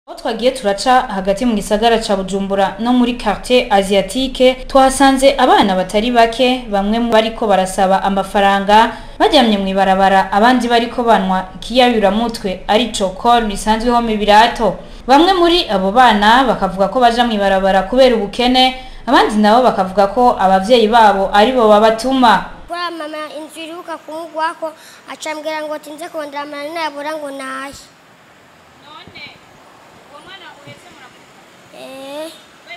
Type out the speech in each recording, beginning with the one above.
aho twagiye turaca hagati mu gisagara ca bujumbura no muri quartier asiatique twahasanze abana batari bake bamwe mu bariko barasaba amafaranga baryamye mu ibarabara abandi bariko banwa ikiyayuramutwe arico kol risanzweho mu birato bamwe muri abo bana bakavuga ko baja mu ibarabara kubera ubukene abandi nabo bakavuga ko abavyeyi babo aribo babatuma kuri mama inzu iribuka kumugwako acambwira ngo tinze kondera amanani yabura ngo nahe Eh.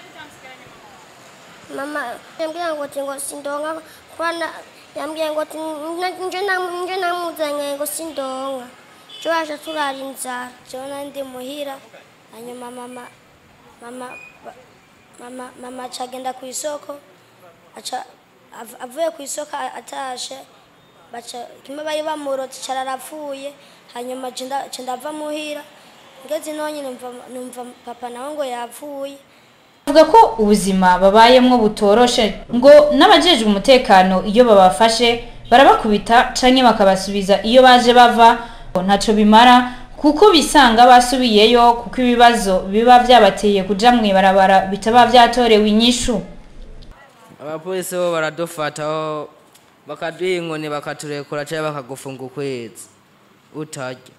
mama yambwira ngo ti ngo sindonka kwana yambwira ngo ti nje na- nje namuzanye ngo sindonka jo aje turara inzara jona ndi muhira hanyuma mama mama ba- mama mama acagenda ku isoko aca av- avuye ku isoko a- atashe baca kimwe bari bamurotse cara arapfuye hanyuma ca nda- ca ndava muhira ngeze nonye numva numva papa nawe ngo yapfuye bavuga ko ubuzima babayemwo butoroshe ngo n'abajejwe umutekano iyo babafashe barabakubita canke bakabasubiza iyo baje bava ntaco bimara kuko bisanga basubiyeyo kuko ibibazo biba vyabateye kuja mw'ibarabara bitaba vyatorewe inyishu abapolisi bo baradufataho bakaduha inkoni bakaturekura cyangwa bakagufunga ukwezi utarya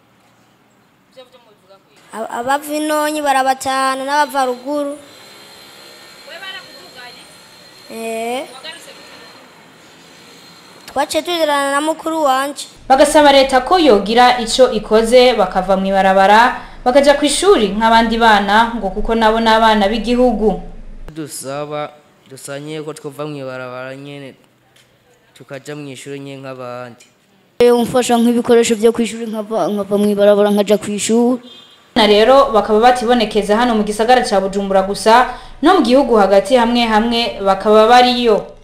Ab- abava inonyi barabatahana n'abava ruguru Eh. twaciye turirana na mukuru wanje bagasaba leta ko yogira ico ikoze bakava mw'ibarabara bakaja kw'ishuri nk'abandi bana ngo kuko nabo n'abana b'igihugu dusaba dusanye ko twova mu ibarabara nyene tukaja mu ishuri nyene nk'abandi umfasha nk'ibikoresho byo kwishuri nkava nkava mu ibarabara nkaja ku ishuri na rero bakaba batibonekeza hano mu gisagara ca bujumbura gusa no mu gihugu hagati hamwe hamwe bakaba bariyo